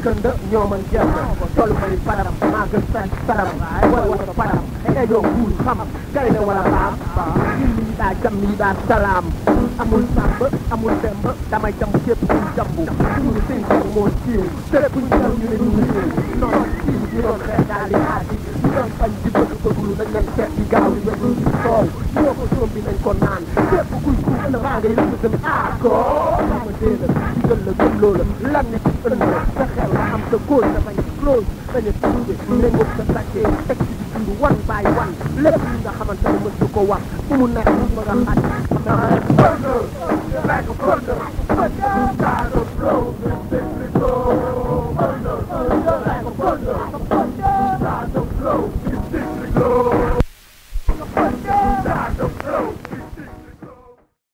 kënd ñoo man jëm tollu ma ni param maa gën sañ saram wala wala param ay doo guul xam kay ne wala raam lii daa jam lii daa salaam amul sàmb amul demb damay jam képp kuy jambu suñu sëñ moo siiw te buñ jam ñu ne ñu siiw non siiw ñu doon xeex daal di aati ñu doon bañ di bëgg bëgglu nañ leen seet di gaaw di wér di soow ñoo ko soom bi nañ ko naan képp kuy kuy ëllëg maa ngay lëkk gën ah ko ma déedéet ci gën la gëm loola lan ne ci ëllëg sa xel nga am sa góor sa bañ close dañu tuude méngoog sa tàkkee teg ci di dund one by one lépp li nga xamante ne mës ko wax fu mu nekk mu nga xaj